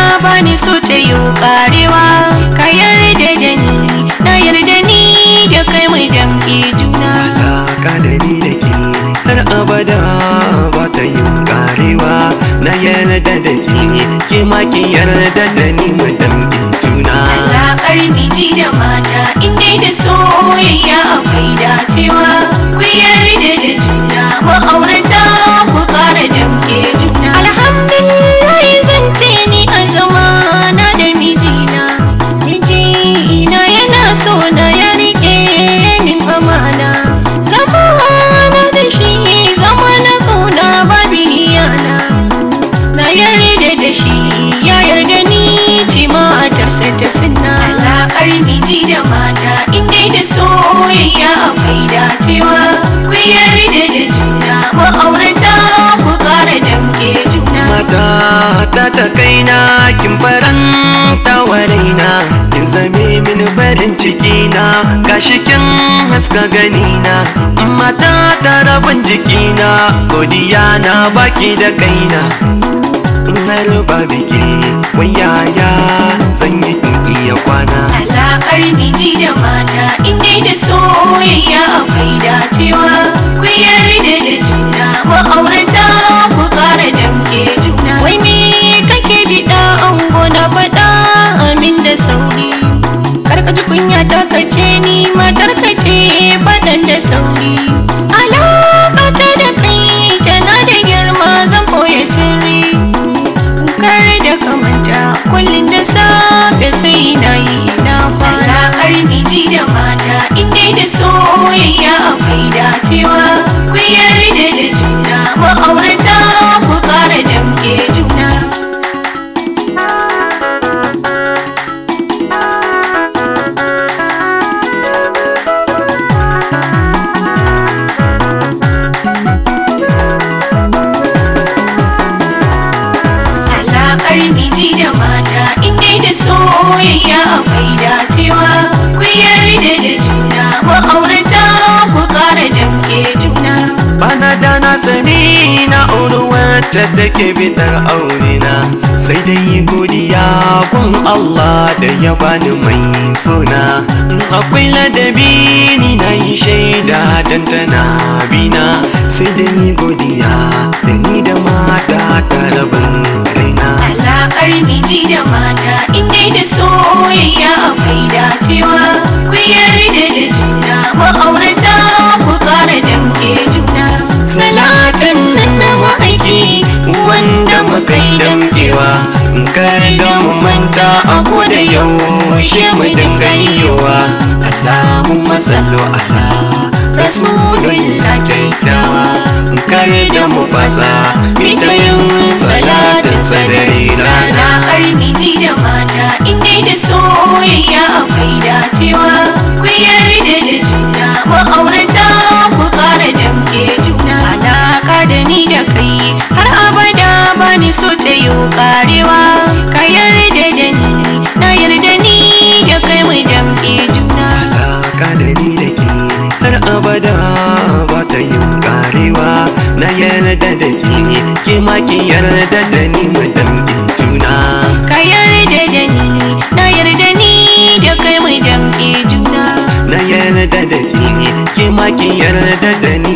bani so ta yi karewa ka yarda da ni na yarda ni da kai mai damke juna alaka da ni da ke har abada ba ta yin karewa na yarda da ke ke ma ki yarda da ni mu dambe juna Alaƙar miji da mata inda da soyayya akwai dacewa ku yarda da juna ma'aurata ku ƙara damke juna alhamdulillah zance ni a zamana da mijina mijina yana so na ya rike min amana zamana da shi zama na kauna babu iyana na yarda da shi ya yarda ni ce matarsa ta sunna alaƙar miji da mata inda da soyayya akwai dacewa ku yarda da juna ma'aurata ku ƙara damke juna mata ta ta kaina kin faranta wa raina kin zame min farin ciki na gashi kin haska gani na mata ta rabin jikina godiya na baki da kaina na ruba biki wayaya zan yi in iya kwana alaƙar miji da mata inda da soyayya akwai dacewa ku yarda da juna ma'aurata ku ƙara damke juna wai me kake biɗa ango na faɗa amin da sauri kar ka ji kunya ta kace ni matar ka ce faɗan da sauri alaƙa ta da kai tana da girma zan koya sirri kar da kamanta kullum da safe sai na yi na kwana alaƙar miji da mata inda da soyayya akwai dacewa ku yarda da juna ma'aurata ku ƙara damke juna alaƙar miji da mata inda da soyayya akwai dacewa ku yarda da juna ma'aurata ku ƙara damke juna bana da na sani na auri wacce take bitar aurena sai dai yi godiya kun Allah da ya bani mai sona in akwai ladabi ni na yi shaida dan tana bina sai dai yi godiya da ni da mata ta rabin raina alaƙar miji da mata inda da soyayya akwai dacewa ku yarda da juna ma'aurata ku ƙara damke juna salatin nan na ma'aiki wanda muka yi damkewa kada mu manta a da yaushe mu dinga yiwa Allahumma sallu ala rasulullah kyakkyawa kar da mu fasa mita yin salatin sadari rana alaƙar miji da mata inda da soyayya akwai dacewa ku yarda da juna ma'aurata ku ƙara damke juna alaƙa da ni da kai har abada bani so ta yi ƙarewa ka yarda da ni na yarda ni da kai mai damke juna alaka da ni da ke har abada ba ta yin karewa na yarda da ke ke ma ki yarda da ni mu dambe juna ka yarda da ni na yarda ni da kai mai damke juna na yarda da ke ke ma ki yarda da ni